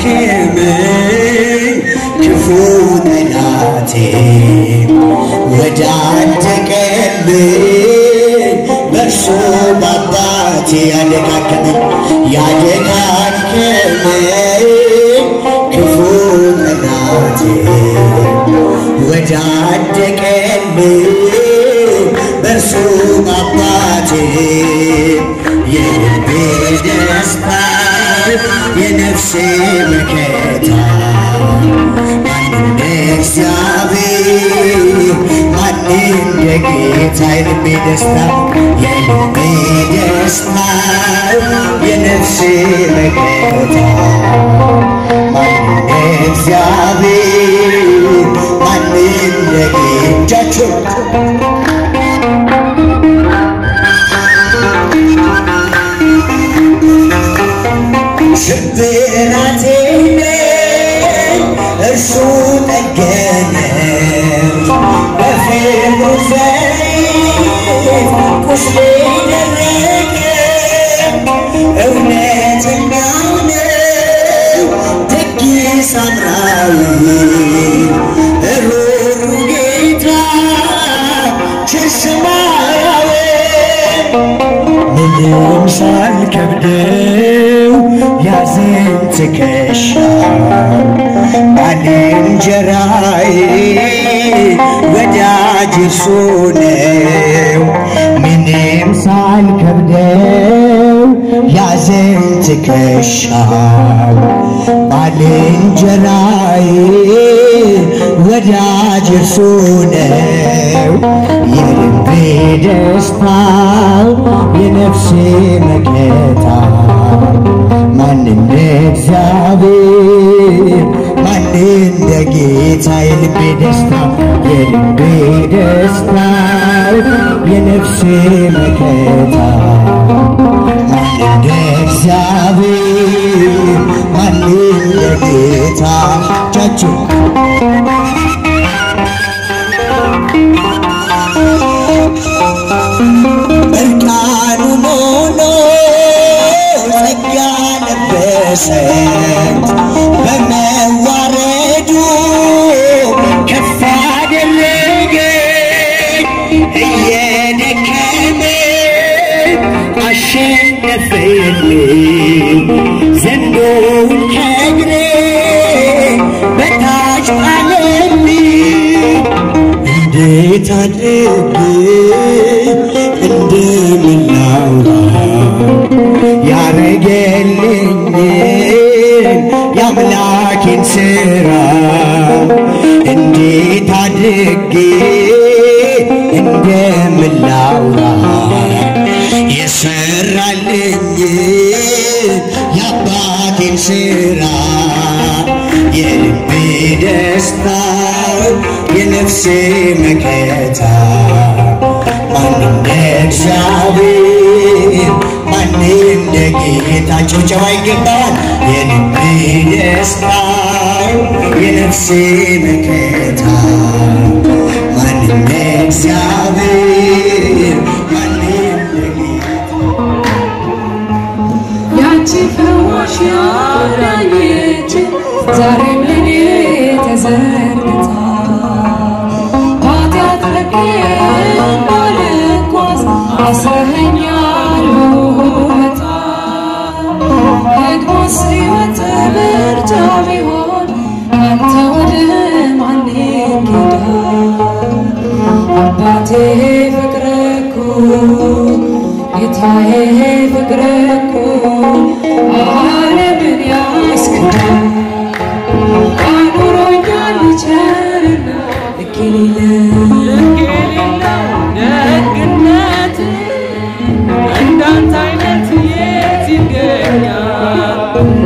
ያዳንከኝ ክፉ ጠላቴ ወዳደቀልኝ በእርሱ በአባቴ ያደጋገመኝ ያደጋገመኝ ክፉ ጠላቴ ወዳደቀልኝ በእርሱ በአባቴ የልቤ ደስታ የነፍሴ መከታ ማንም እንደ እግዚአብሔር ማንም እንደ ጌታ የልቤ ደስታ የልቤ ደስታ የነፍሴ መከታ ማንም እንደ እግዚአብሔር ማንም እንደ ጌታ እጃችሁ ሽብራቴን እርሱ ጠገነ በፍቅሩ ዘይት ቁስሌ ደረቀ እውነተኛው ነው ደግ ሳምራዊ ሩሩ ጌታ ቸር ሰማያዊ ምንም ሳልከብደው ያዘኝ ትከሻ ባልንጀራዬ ወዳጅ እርሱ ነው። ምንም ሳልከብደው ያዘኝ ትከሻው ባልንጀራዬ ወዳጅ እርሱ ነው። የልቤ ደስታ የነፍሴ መከታ ማን እንደ እግዚአብሔር ማን እንደ ጌታ የልቤ ደስታ የልቤ ደስታ የነፍሴ መከታ ማን እንደ እግዚአብሔር ማን እንደ ጌታ ቻችሁ እርቃኑን ሆኖ ጸጋ ለበሰን በመዋረዱ ከፍ አደረገኝ እየደከመ አሸነፈልኝ ዘንዶውን ከእግሬ በታች ጣለልኝ እንዴት አድርጌ እንደምን ላውራ ያረገልኝን የአምላኬን ሥራ እንዴት አድርጌ እንደምን ላውራ የሰራልኝን የአባቴን ሥራ የልቤ ደስታ የነፍሴ መከታ ማን እንደ እግዚአብሔር ማን እንደ ጌታ ጭብጨባ ይገባል። የልቤ ደስታ የነፍሴ መከታ ማን እንደ እግዚአብሔር ማን እንደ ጌታ ያቺ ፈዋሽ ያዳኘች ዛሬም ለኔ ተዘርግታ ኃጢአት ለቄ እንዳልጓዝ አስረኸኛል በውለታ ደግሞስ ሕይወት ምርጫ ቢሆን ካንተ ወደ ማን ይኬዳል? አባቴ ፍቅር እኮ ጌታዬ ፍቅር እኮ ዓለምን ያስክዳል። አኑሮኛል ቸርና ልክ የሌለው ደግነት እንዳንተ አይነት የት ይገኛል?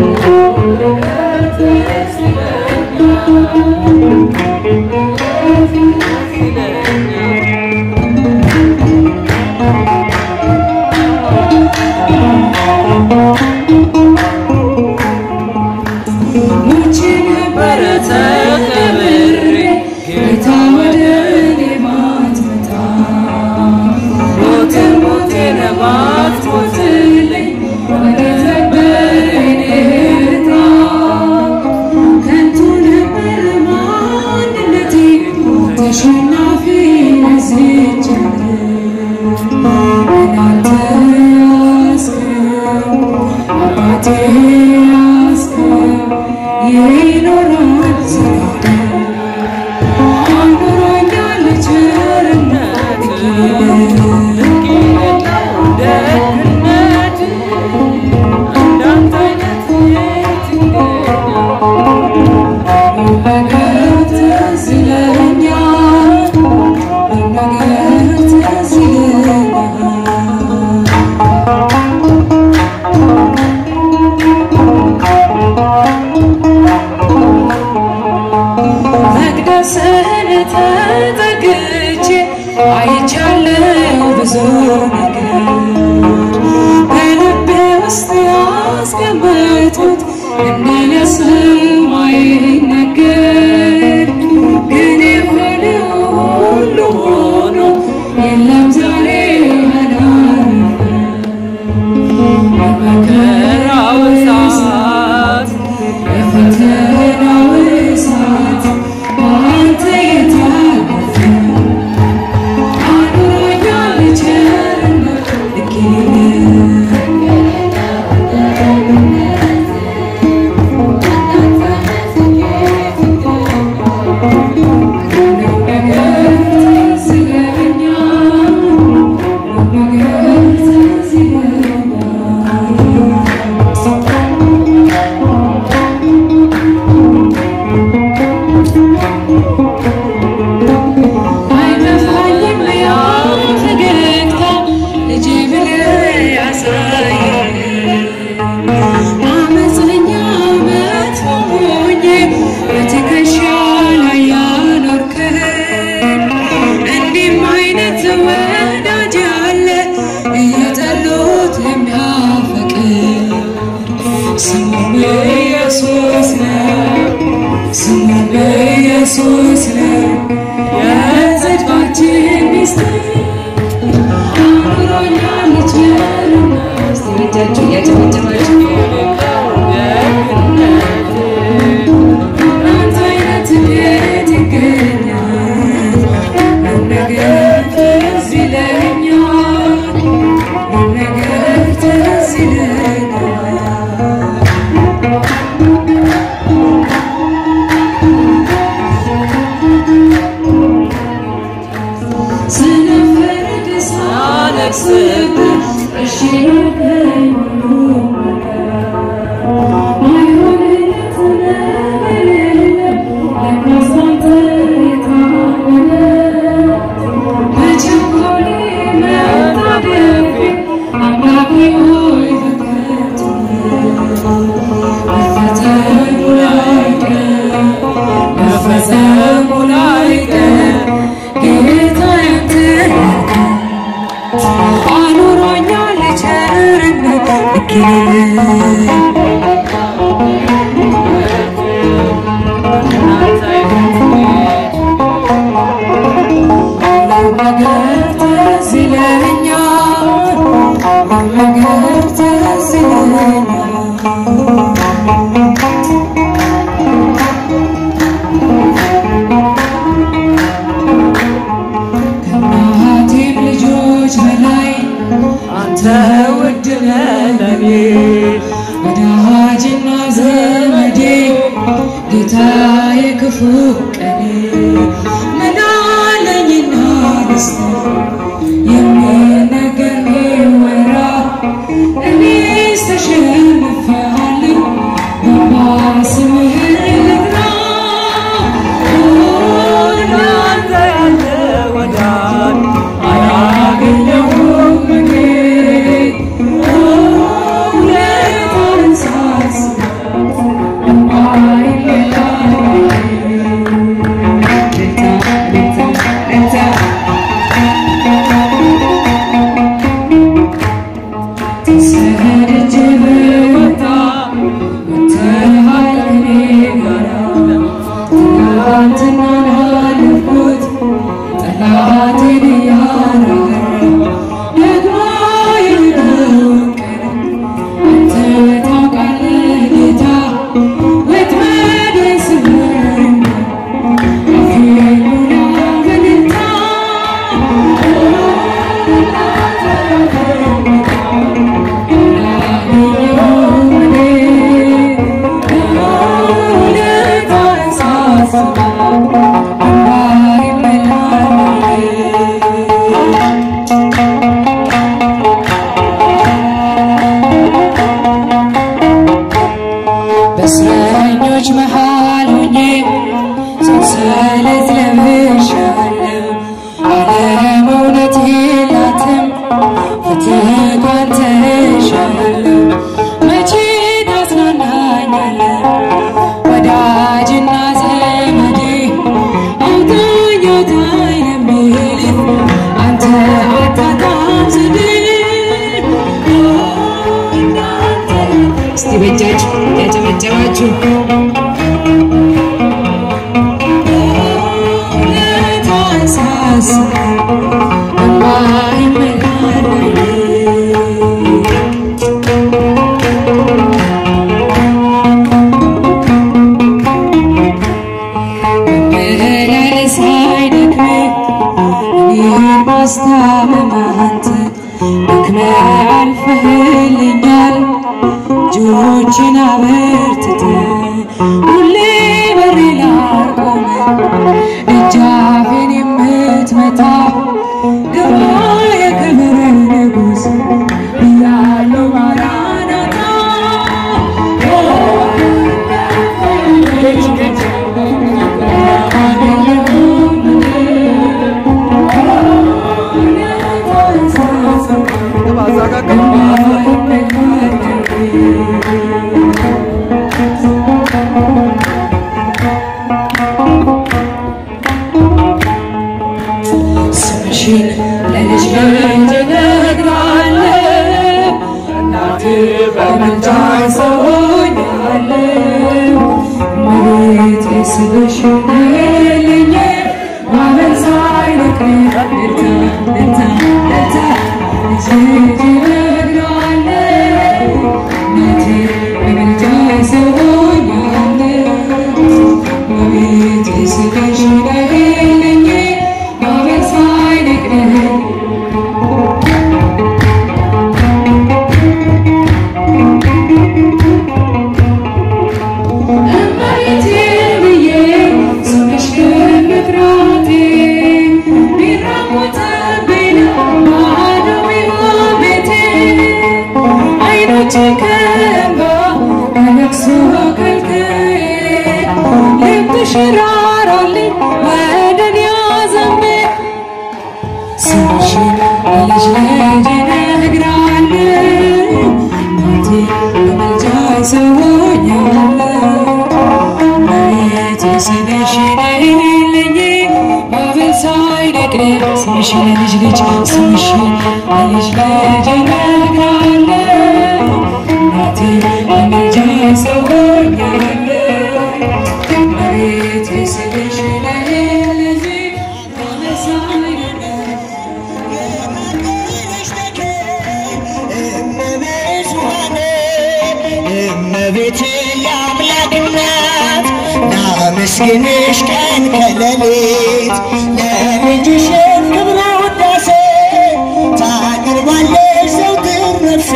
ሙቼ ነበረ ተቀብሬ ጌታ ወደ እኔ ማትመጣ ሞትን ሞቴን ባትሞትልኝ ወዴት ነበር የኔ ዕጣ? እንደ ለሰማይ ነገር ግን የሆነው ሁሉ ሆኖ የለም ዛሬ አላረፈ መከራው እሳት የፈተናው እሳት በአንተ የታለፈ አኑሮኛል ቸርነት ልክ ነገር ትዝ ይለኛል ነገር ትዝ ይለኛል አይጠፋኝም ያ ፈገግታ ልጄ ብለህ ያሳየኝ አመፀኛ መጥፎ ሆኜ በትከሻ ላይ ያኖርከኝ እንዲህም አይነት ወዳጅ አለ እየጠሉት የሚያፈቅር ስሙም ኢየሱስ ነው ስሙም ኢየሱስ ነው የጽድቃችን ሚስጥር አኑሮኛል ቸርነት እስቲ እጃችሁ እያጨበጨባችሁ አንተ አይነት እንዴት ይገኛል ነገር ትዝ ይለኛል ነገር ትዝ ይለኛል ስንፈርድ ሳለቅስብህ እሺ ያልከኝ ሁሉ አይሆንለት ነገር የለም ለካስ አንተ የታመነ በቸኮሌ መጣደፌ አምላኬ ሆይ በከንቱ መፈተኑ ላይቀር መፈጸሙ ላይቀር ጌታ ያንተ አኑሮኛል ቸርነት ልክ ነገር ትዝ ይለኛል ነገር ትዝ ይለኛል ከእናቴም ልጆች በላይ አንተ ውድ ነህ ለኔ ወዳጅና ዘመዴ ጌታ የክፉ ቀኔ ምን አለኝና ደስታ የሚነገር ወራ እኔስ ተሸንፌአለሁ በማ ስምህን ልጥራ እናንተ ያለ ወዳጅ አላገኘሁም እኔ ውለታህን ሳስብ እምባዬ ይመጣል። ልታ ልታ ልታ ተሰደጄ ብወጣ ወጥተሃል ከእኔ ጋራ ትናንትናን አለፍኩት ጠላቴን እያራራ ደግሞ የነገውን ቀን አንተ ታውቃለህ ጌታ ወጥመዴን ስበርና አፌን ሙላ በእልልታ አላገኘሁም እኔ ውለታህን ሳስብ እምባዬ ይመላል። በእስረኞች መሃል ሆኜ ሰንሰለት ለብሻለሁ። ዓለም እውነት የላትም ፍትህ ካንተ እሻለሁ። መቼ ታጽናናኛለህ ወዳጅና ዘመዴ አውጣኝ አውጣኝ ለሚል አንተ አታጣም ዘዴ እስቲ በእጃችሁ ያጨበ እያጨበጨባችሁ ውለታዋን ሳስብ እንባዬ ይሞላል። መመላለስ አይደክምም እኔን ማስታመም አንተ ደክመህ አልፈህልኛል እጆችን አበርትተህ ሁሌ በሬ ላይ ቆመህ ደጃፌን የምትመታ ግባ የክብር ንጉሥ ብያለሁ ማራናታ ስምሽን ለልጅ ልጅ እነግራለሁ እናቴ በመልጃሽ ሰውኛለሁ እመቤቴ ስልሽ ነይልኝ ማመን ሳይነቅል ልታ ልታ ልታ ልጅ ልጅ እነግራለሁ እናቴ በመልጃሽ ሰውኛለሁ እመቤቴ ስልሽ ነይልኝ ማመን ሳይነቅል እመቤቴ ብዬ ስምሽ ግን መጥራቴ ቢራቆትብኝ ባዶ ቢሆን ቤቴ ዓይኖቼ ከእንባ ከለቅሶ ከልክዬ ልብሽ ራራልኝ ወደ እኔ አዘንብሎ ስምሽን ለልጅ ልጅ እነግራለሁ እናቴ በመልጃሽ ሰውኛለሁ እመቤቴ ስልሽ ነይልኝ ማዕበል ሳይነቅል ስምሽን ለልጅ ልጅ ስምሽን ለልጅ ልጅ እነግራለሁ እናቴ በመልጃሽ ሰውኛለሁ እመቤቴ ስልሽ ነይልኝ ማዕበል ሳይነቅል እመቤቴ የአምላክ እናት ላመስግንሽ ቀን ከሌሊት ለልጅሽን ክብረ ውዳሴ ታቀርባለች ዘውትር ነፍሴ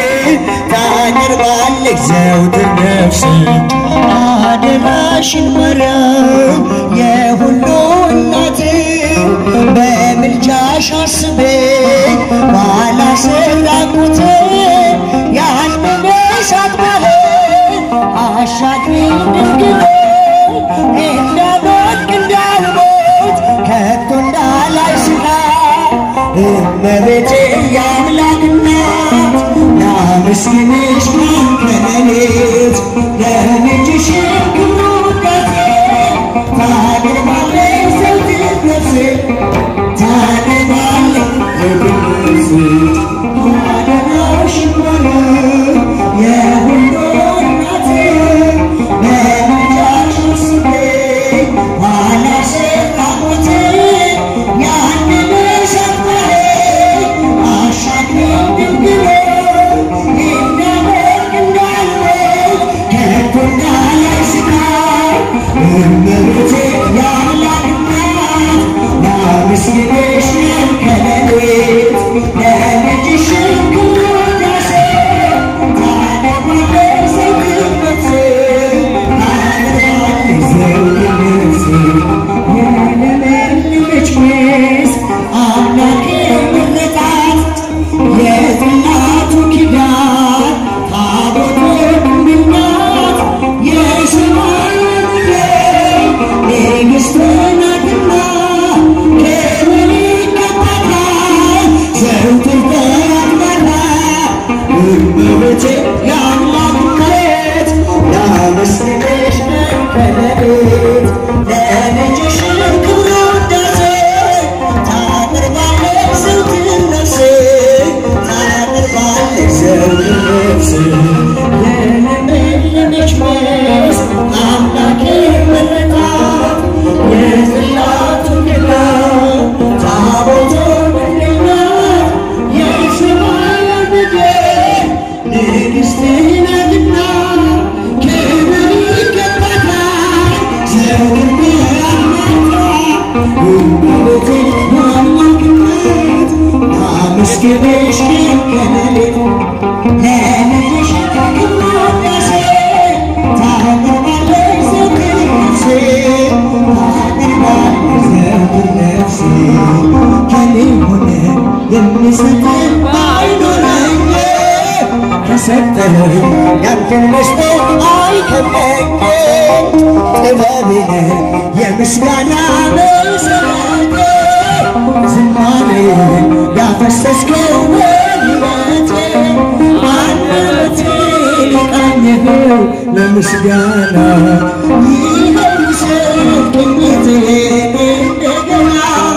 ታቀርባለች ዘውትር ነፍሴ አደራሽን ማርያም የሁሉ እናት በምልጃሽ አስበኝ ባላሰራቁት ያልመለሳት ባህር አሻግሪኝ ድንግል እንዳልወድቅ እንዳልሞት ከቶ እንዳላይ ስቃይ እመቤቴ የአምላክ እናት ላመስግንሽ ከሌሊት ለልጅሽ ክብር ውዳሴ ታቀርባለች ዘውትር ነፍሴ ታቀርባለች ላመስግንሽ ከሌሊቱ ለልጅሽ ቅናሴ ታቀርባለች ዘወትር ነፍሴ ታቀርባለች ዘወትር ነፍሴ ከኔ ሆነ የሚሰጠን ባይኖረኝ ከሰጠኝ ያንተን መስጠት አይከብደኝም ጥበብህ የምስጋና መሰረቴ ዝማሬ ያፈሰስከው ወድመቴ አንደበቴ ቃኝህ ለምስጋና ይኸው ምስክርነቴ እንደገና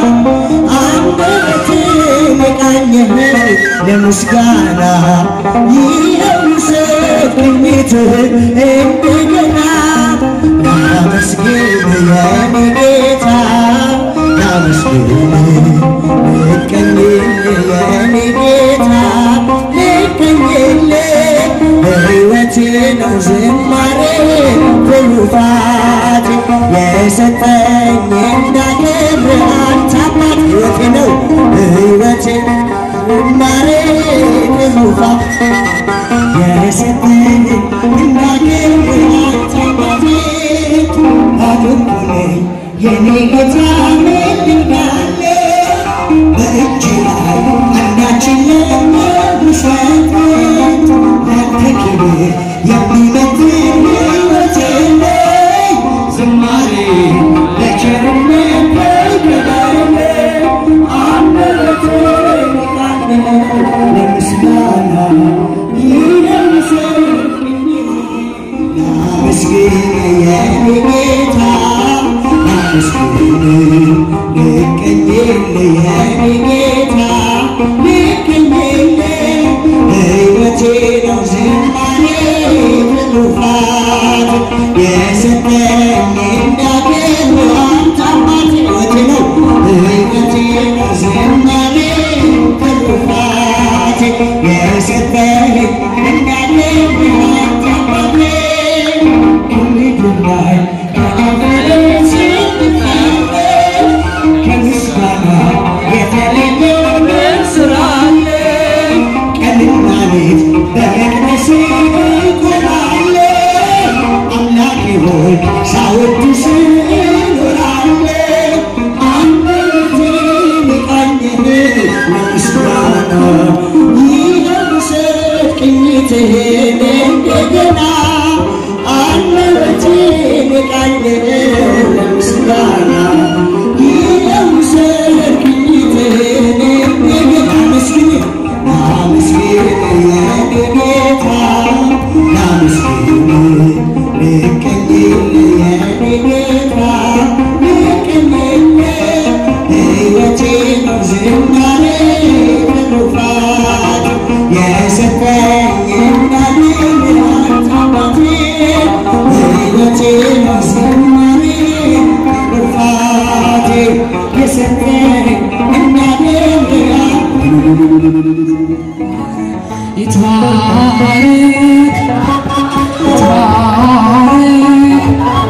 አንደበቴ ቃኝህ ለምስጋና ይኸው ምስክርነትህ እንደገና ላመስግን የኔ ጌታ ላመስግን ልቀኝል የኔ ጌታ ልቀኝል በሕይወቴ ነው ዝማሬ ትሩፋት የሰጠኝ እንዳከብር አንተ አባት ሕይወቴ ነው ሕይወቴ ዝማሬ ትሩፋት የሰጠኝ እንዳከብር አንተ አባቴ አድርጎኝ የኔ ጌታ ምልዳለ በእጅ ላይ አንዳችን ለመውሰድ ላንተ ክብር የሚመጥን ሕይወት የለኝ ዝማሬ ለቸርነት በገባለ አንደበቴ ለምስጋና ይደምሰኝ ላመስግን የኔ ጌታ ላመስግን ልቀኝል የኔ ጌታ ልቀኝል ሕይወቴ ነው ዝማሬ ትሩፋት የሰጠኝ እንዳከብር አንተ አባት ሕይወቴ ነው ሕይወቴ ነው ዝማሬ ትሩፋት የሰጠኝ እንዳከብር አንተ አባቴ ከምስጋና የተለየ ምን ስራ አለ? ቀንና ሌት በመቅደስ እቆማለሁ። አምላኬ ሆይ ሳወድስ እኖራለሁ። አንደበቴን ቃኝህ ለምስጋና ይለብሰት ቅኝትህን እንደገና አንደበቴን ቃኝህ ለምስጋና ይለብሰት ቅኝትህን እንደገና መስግን ላመስግን የኔ ጌታ ላመስግን ልቀኝል የኔ ጌታ ልቀኝል ሕይወቴ ነው ዝማሬ ትሩፋት የሰጠኝ እንዳገኝ አንተ አባቴ ሕይወቴ ነው ዝማሬ ትሩፋት የሰጠኝ እንዳገኝ ይትባረክ ይትባረክ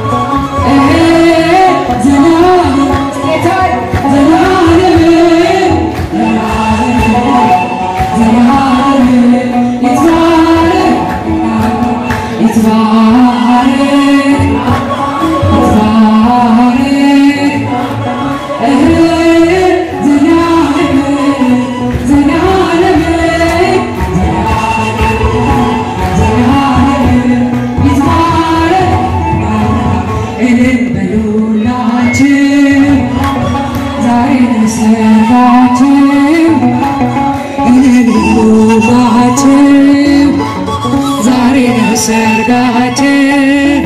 ዘላለም ዘላለም ዘላለም ይትባረክ ይትባረክ ይትባረክ ሰርጋችን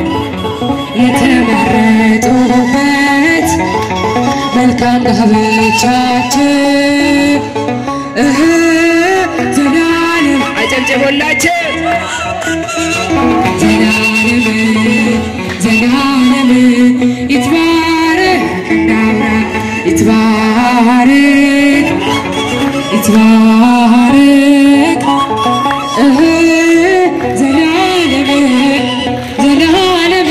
የተመረጡበት መልካም ጋብቻችን እህ ዘላለም አጨብጭቦላችን ዘላለም ዘላለም ይትባረክ እንዳብራ ይትባረክ ይትባረክ እህ ዘላለም ዘላለም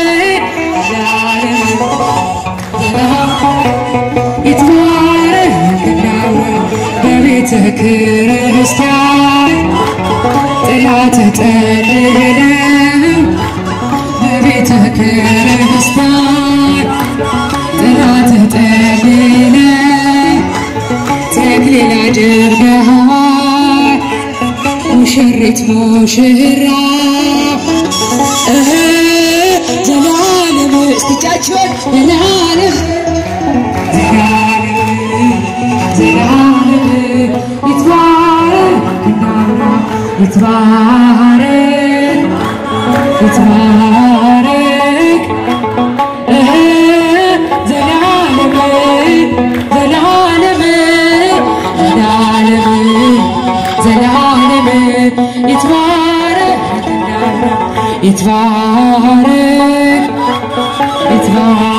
ዘላለም ይትባረክ እንዳውራ በቤትህ ክርስቲያን ጥላ ተጠልለው በቤተ ክርስቲያን ጥላ ተጠልለው ተክሊል አድርገሃል ሙሽሪት ሙሽራ እህ ዘላለም እስቲቻችሁን ዘላለም ዘላለም ይትባረክ እንዳምና ይትባረክ ይትባረክ እህ ዘላለም ዘላለም ዘላለም ዘላለም ይትባረክ እንዳምና ይትባረክ ይትባረክ